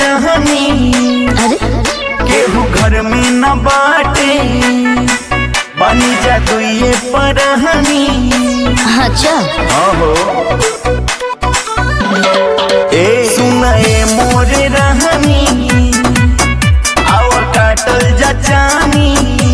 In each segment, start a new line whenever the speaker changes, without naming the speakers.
रहनी
अरे
केहू घर में न बाटे बनी जा दुइये परहनी
अच्छा
अहो ए सुनाए मोरे रहनी आव काटल जा चानी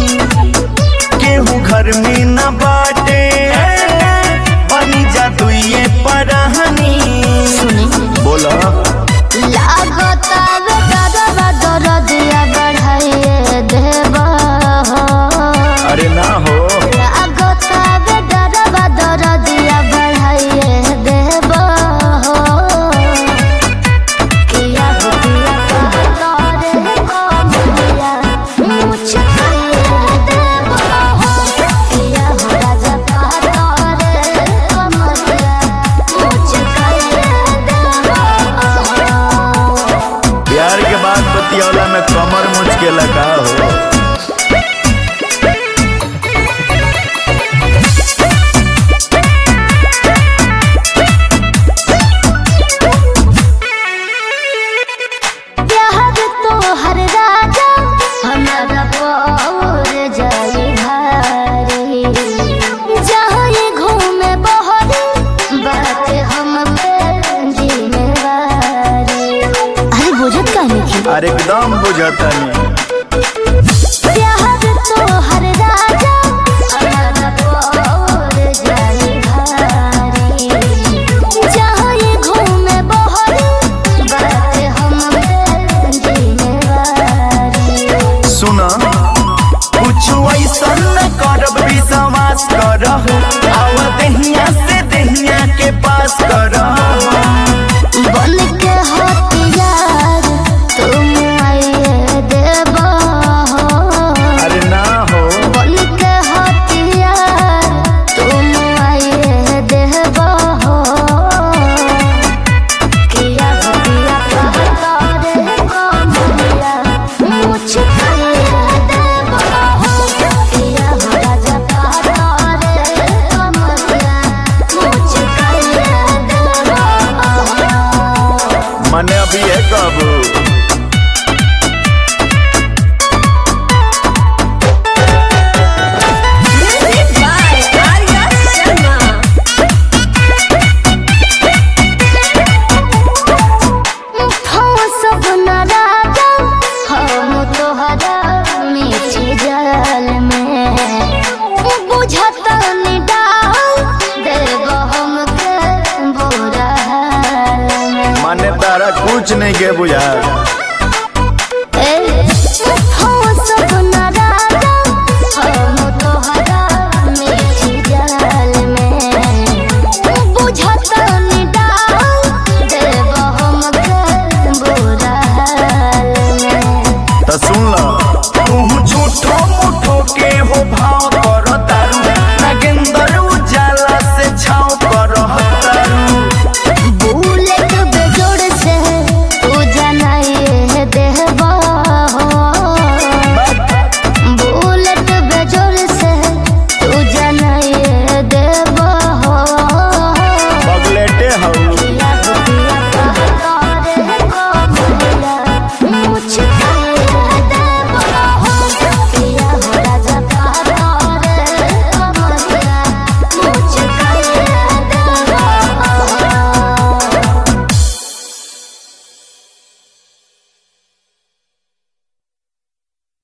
केहू घर में न बाटे बनी जा दुइये परहनी
सुने
बोला
लागता वे दादा दरदिया बढ़ाइए देबा
अरे ना हो
लागता वे दादा दरदिया बढ़ाइए देबा किया हो किया कहता रे कमरिया मुझ खाइए देबा किया हो राजा कहता रे कमरिया मुझ खाइए देबा
प्यार के बाद बतियौला में कमर मुझ के लगा हो
प्यार तो हर राजा हमारा बोर जाई भारी जहाँ ये घूमे बहरी बात हम पे जिम्मेवारी अरे बुझत कहने की
अरे एकदम बुझता नहीं
प्यार तो हर राजा हमारा बोर जाई भारी जहाँ ये घूमे बहरी बात हम पे जिम्मेवारी
सुना कुछ ऐसा न करब विश्वास करह आव दहिया से दहिया के पास करह
बन के हथियार तुम आइए देबा
अरे ना हो
बन के हथियार तुम आइए देबा किया हो किया कहता रे कमरिया मुझ खाइए देबा किया हो राजा कहता रे कमरिया मुझ खाइए देबा
मने अभी है कब
Music by Arya Sharma.
हाँ सब नाराजा हम तोहरा मीठी जाल में बुझता निडाल देव हमके बुरा हाल में
मने तारा कुछ नहीं के बुझा